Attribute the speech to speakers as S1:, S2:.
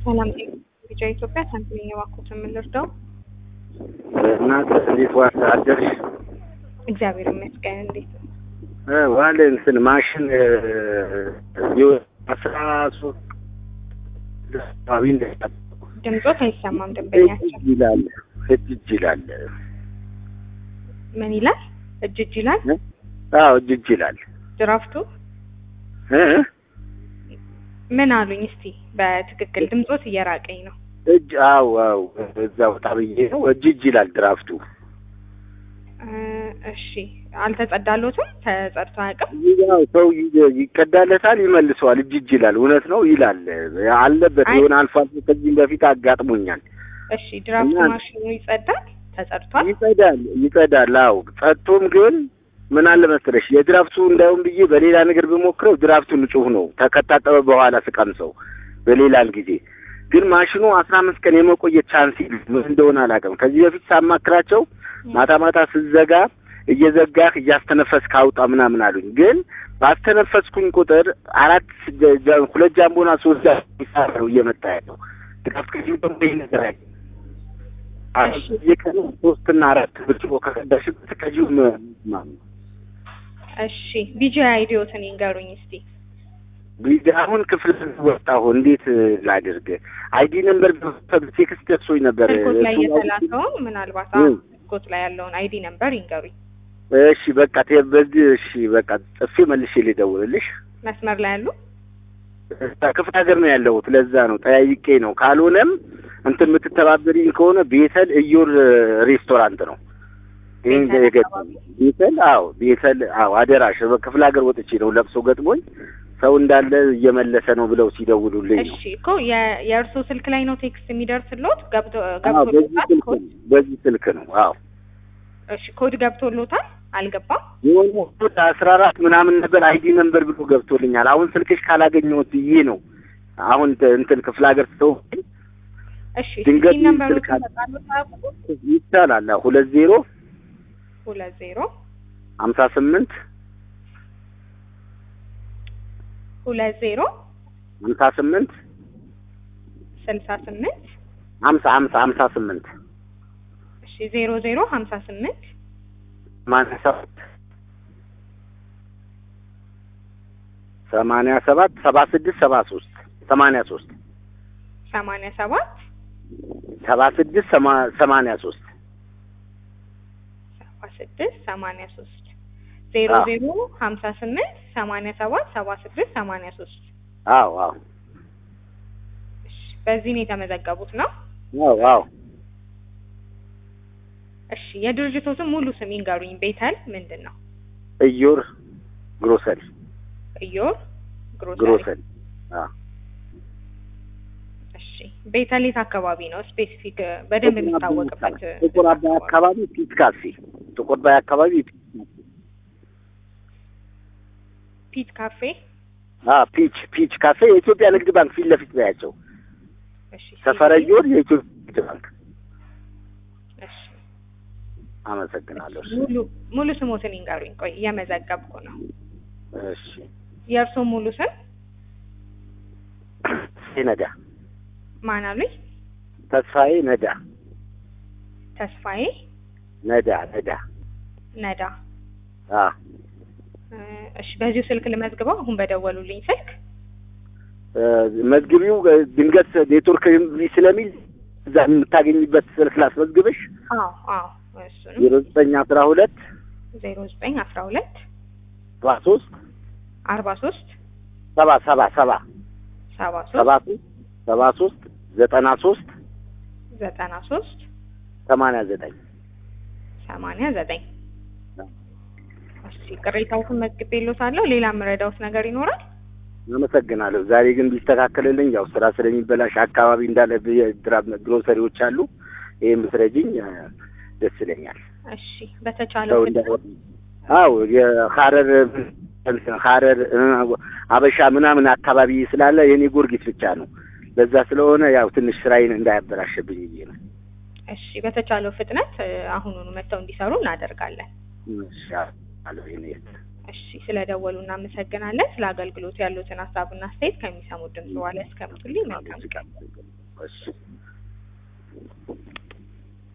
S1: ሰላም ቢጫ ኢትዮጵያ ሳንቲም የባኩት የምንረዳው
S2: እናንተ እንዴት ዋል አደርሽ?
S1: እግዚአብሔር ይመስገን። እንዴት ነው?
S2: ዋለ እንትን ማሽን አስራ ሶስት አካባቢ
S1: ድምፆት አይሰማም። ደንበኛቸው
S2: ይላል እጅ እጅ ይላል።
S1: ምን ይላል? እጅ እጅ ይላል።
S2: አዎ እጅ እጅ ይላል።
S1: ድራፍቱ
S2: እ
S1: ምን አሉኝ? እስቲ በትክክል ድምፆት እየራቀኝ ነው።
S2: እጅ አዎ አዎ እዛ ወጣ ብዬ ነው። እጅ እጅ ይላል ድራፍቱ።
S1: እ እሺ አልተጸዳሎትም? ተጸድቶ አያውቅም?
S2: ያው ሰው ይ- ይቀዳለታል፣ ይመልሰዋል። እጅ እጅ ይላል። እውነት ነው ይላል አለበት።
S1: አይ-
S2: የሆነ አልፎ አልፎ ከዚህም በፊት አጋጥሞኛል።
S1: እሺ ድራፍቱ
S2: እና-
S1: ማሽኑ ይጸዳል? ተጸድቷል?
S2: ይጸዳል ይጸዳል። አዎ ጸጥቶም ግን ምን አለ መሰለሽ የድራፍቱ እንዳውም ብዬ በሌላ ነገር ብሞክረው ድራፍቱ ንጹህ ነው ተከታጠበ በኋላ ስቀምሰው በሌላን ጊዜ ግን ማሽኑ አስራ አምስት ቀን የመቆየት ቻንስ ምን እንደሆነ አላውቅም። ከዚህ በፊት ሳማክራቸው ማታ ማታ ስዘጋ እየዘጋህ እያስተነፈስክ አውጣ ምናምን አሉኝ። ግን ባስተነፈስኩኝ ቁጥር አራት ጀ- ጀ- ሁለት ጃምቦና ሶስት ጃምቦ ነው እየመጣ ያለው ድራፍት ከዚህ ደግሞ ይህ ነገር አለ
S1: እሺ።
S2: የቀኑ ሶስትና አራት ብርጭቆ ከቀዳሽበት ከዚሁ ም-
S1: እሺ ቢጂ አይዲዮትን ይንገሩኝ እስቲ።
S2: ቢዚ አሁን ክፍል ወጣሁ። እንዴት ላድርግ? አይዲ ነምበር ቴክስት ደርሶኝ ነበር።
S1: ስልኮት ላይ
S2: እሱን
S1: የተላከውን ምናልባት
S2: እ።
S1: አዎ፣ ስልኮት ላይ ያለውን አይዲ ነምበር ይንገሩኝ።
S2: እሺ በቃ ተ- በዚህ እሺ በቃ ጥፌ መልሼ ልደውልልሽ።
S1: መስመር ላይ ያሉ
S2: ክፍለ ሀገር ነው ያለሁት። ለዛ ነው ጠያይቄ ነው። ካልሆነም እንትን የምትተባበሪኝ ከሆነ ቤተል እዮር ሬስቶራንት ነው ይህን
S1: ቤተል
S2: የገጠመኝ
S1: አካባቢ?
S2: ቤተል። አዎ ቤተል። አዎ አደራሽ በክፍለ ሀገር ወጥቼ ነው ለብሶ ገጥሞኝ ሰው እንዳለ እየመለሰ ነው ብለው ሲደውሉልኝ ነው።
S1: እሺ እኮ የ- የእርሶ ስልክ ላይ ነው ቴክስት የሚደርስሎት ገብቶ
S2: አዎ በዚህ
S1: ገብቶሎታል?
S2: ስልክ
S1: ኮድ
S2: ነው በዚህ ስልክ ነው። አዎ
S1: እሺ ኮድ ገብቶሎታል? አልገባም?
S2: የሆነ ወደ አስራ አራት ምናምን ነበር አይዲ ነምበር ብሎ ገብቶልኛል። አሁን ስልክሽ ካላገኘሁት ብዬ ነው አሁን ተ- እንትን ክፍለ ሀገር ሰው
S1: እሺ
S2: ድንገት
S1: ስልክ ነምበሩ
S2: ስልክ አለ።
S1: ተጣሉት አያውቁም?
S2: ይቻላል። አዎ ሁለት ዜሮ
S1: ሁለት ዜሮ
S2: ሀምሳ ስምንት
S1: ሁለት ዜሮ
S2: ሀምሳ ስምንት
S1: ስልሳ ስምንት
S2: ሀምሳ ሀምሳ ሀምሳ ስምንት
S1: እሺ ዜሮ ዜሮ ሀምሳ ስምንት
S2: ሰማንያ ሰባት ሰማንያ ሰባት ሰባ ስድስት ሰባ ሶስት ሰማንያ ሶስት
S1: ሰማንያ ሰባት
S2: ሰባ ስድስት ሰማ- ሰማንያ ሶስት
S1: ሰባ ስድስት ሰማንያ ሶስት ዜሮ
S2: አዎ።
S1: ዜሮ ሀምሳ ስምንት ሰማንያ ሰባት ሰባ ስድስት ሰማንያ ሶስት
S2: አዎ አዎ
S1: እሺ በዚህ ነው የተመዘገቡት ነው?
S2: አዎ አዎ
S1: እሺ የድርጅቶትን ሙሉ ስም ይንገሩኝ። ቤተል ምንድን ነው?
S2: እዮር ግሮሰሪ
S1: እዮር ግሮሰሪ።
S2: ግሮሰሪ አዎ
S1: እሺ ቤተል የት አካባቢ ነው? ስፔሲፊክ በደንብ የሚታወቅበት
S2: ጥቁር አባይ አካባቢ ፒት ካፌ ጥቁር አባይ አካባቢ
S1: ፒት ካፌ።
S2: አ ፒች ፒች ካፌ የኢትዮጵያ ንግድ ባንክ ፊት ለፊት ናቸው።
S1: እሺ
S2: ሰፈረዮር የኢትዮጵያ ንግድ ባንክ።
S1: እሺ
S2: አመሰግናለሁ። እሺ
S1: ሙሉ ሙሉ ስሞትን ይንገሩኝ። ቆይ እየመዘገብኩ ነው።
S2: እሺ
S1: የእርሶ ሙሉ ስም
S2: ነዳ
S1: ማን አሉኝ?
S2: ተስፋዬ ነዳ
S1: ተስፋዬ
S2: ነዳ ነዳ
S1: ነዳ።
S2: አ
S1: እ፣ እሺ በዚሁ ስልክ ልመዝግበው። አሁን በደወሉልኝ ስልክ
S2: እ፣ መዝግቢው እ፣ ድንገት ኔትወርክ እምቢ ስለሚል እዛ የምታገኝበት ስልክ ላስመዝግብሽ
S1: አዎ አዎ እሱንም
S2: ዜሮ ዘጠኝ አስራ ሁለት
S1: ዜሮ ዘጠኝ አስራ ሁለት
S2: ሰባ ሶስት
S1: አርባ ሶስት
S2: ሰባ ሰባ ሰባ
S1: ሰባ
S2: ሰባ
S1: ሶስት
S2: ሶስት ሰባ ሶስት ዘጠና ሶስት
S1: ዘጠና ሶስት
S2: ሰማንያ ዘጠኝ
S1: ሰማንያ ዘጠኝ እሺ ቅሬታዎትን መዝግቤልዎታለሁ። ሌላ የምረዳዎት ነገር ይኖራል?
S2: አመሰግናለሁ። ዛሬ ግን ቢስተካከልልኝ ያው ስራ ስለሚበላሽ አካባቢ እንዳለ ብድራ- ግሮሰሪዎች አሉ። ይሄ ምስረጅኝ ደስ ይለኛል።
S1: እሺ በተቻለው
S2: ሰው
S1: ፍጥነት
S2: እንዳ አው የሐረር እንትን ሐረር እ፣ አበሻ ምናምን አካባቢ ስላለ የኔ ጊዮርጊስ ብቻ ነው። ለዛ ስለሆነ ያው ትንሽ ስራዬን እንዳያበላሽብኝ ብዬ ነው።
S1: እሺ በተቻለው ፍጥነት እ፣ አሁኑኑ መጥተው እንዲሰሩ እናደርጋለን።
S2: እሺ አሎ የኔ
S1: እሺ ስለደወሉ እናመሰግናለን። ስለ አገልግሎቱ ያሉትን ሀሳብና አስተያየት ከሚሰሙት ድምጽ በኋላ ያስቀምጡልኝ። መልካም ቀን።
S2: እሺ